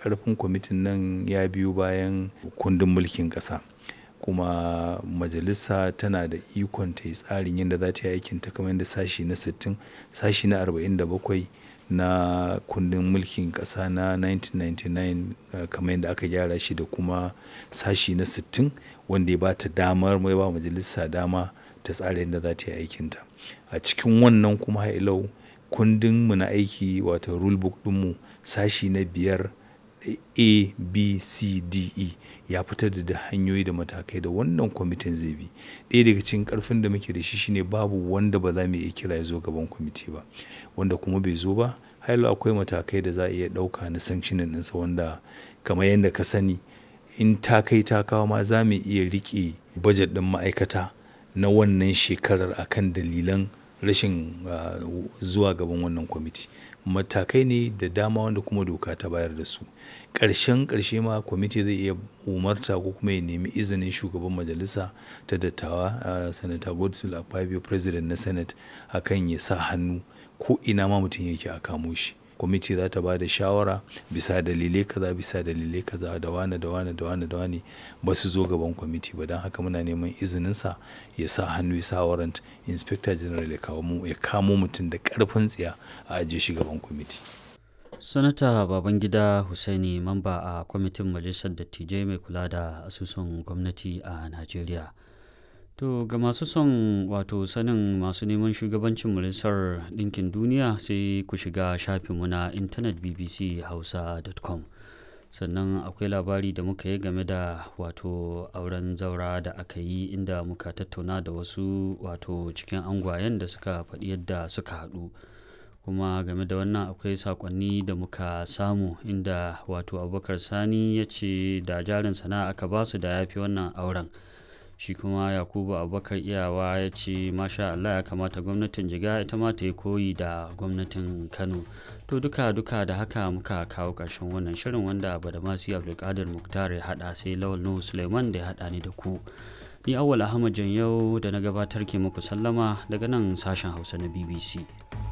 ƙarfin kwamitin nan ya biyo bayan kundin mulkin ƙasa kuma majalisa tana da ikon ta yi tsarin yadda za ta yi aikinta kamar yadda sashi na 60 sashi na 47 na kundin mulkin ƙasa na 1999 kamar yadda aka gyara shi da kuma sashi na 60 wanda ya ba ta damar mai ba majalisa dama ta tsara yadda za ta yi aikinta a cikin wannan kuma hailau kundin mu na aiki wato rule book ɗinmu sashi na biyar a b c d e ya fitar da hanyoyi da matakai da wannan kwamitin zai bi ɗaya daga cikin ƙarfin da muke da shi shine babu wanda ba za mu iya kira ya zo gaban kwamiti ba wanda kuma bai zo ba hailu akwai matakai da za a iya ɗauka na sanctioning ɗinsa wanda kamar yadda ka sani in ta kai ta kawo ma za mu iya riƙe bajet ɗin ma'aikata na wannan shekarar akan dalilan rashin zuwa gaban wannan kwamiti matakai ne da dama wanda kuma doka ta bayar da su ƙarshen ƙarshe ma kwamiti zai iya umarta ko kuma ya nemi izinin shugaban majalisa ta dattawa sanata godswill akpabio president na senate akan ya sa hannu ko ina ma mutum yake a kamo shi kwamiti za ta ba da shawara bisa dalilai kaza bisa dalilai kaza da wane da wane da wane da wane ba su zo gaban kwamiti ba don haka muna neman izininsa ya sa hannu ya sa warrant inspector general ya kamo mutum da karfin tsiya a ajiye shi gaban kwamiti sanata babangida husaini mamba a kwamitin majalisar dattijai mai kula da asusun gwamnati a najeriya To ga masu son wato sanin masu neman shugabancin majalisar ɗinkin duniya sai ku shiga shafinmu na intanet bbchausa.com sannan akwai labari da muka yi game da wato auren zaura da aka yi inda muka tattauna da wasu wato cikin angwayen da suka faɗi yadda suka haɗu kuma game da wannan akwai sakonni da muka samu inda wato abubakar sani ya ce da jarin sana'a aka basu da ya fi wannan auren shi kuma yakubu abubakar iyawa ya ce masha allah ya kamata gwamnatin jiga ita ma ta yi koyi da gwamnatin kano to duka duka da haka muka kawo ƙarshen wannan shirin wanda badamasi abdulkadir muktar ya haɗa sai lawal nuhu suleiman da ya haɗa ni da ku ni awwal ahmad yau da na gabatar ke muku sallama daga nan sashen hausa na bbc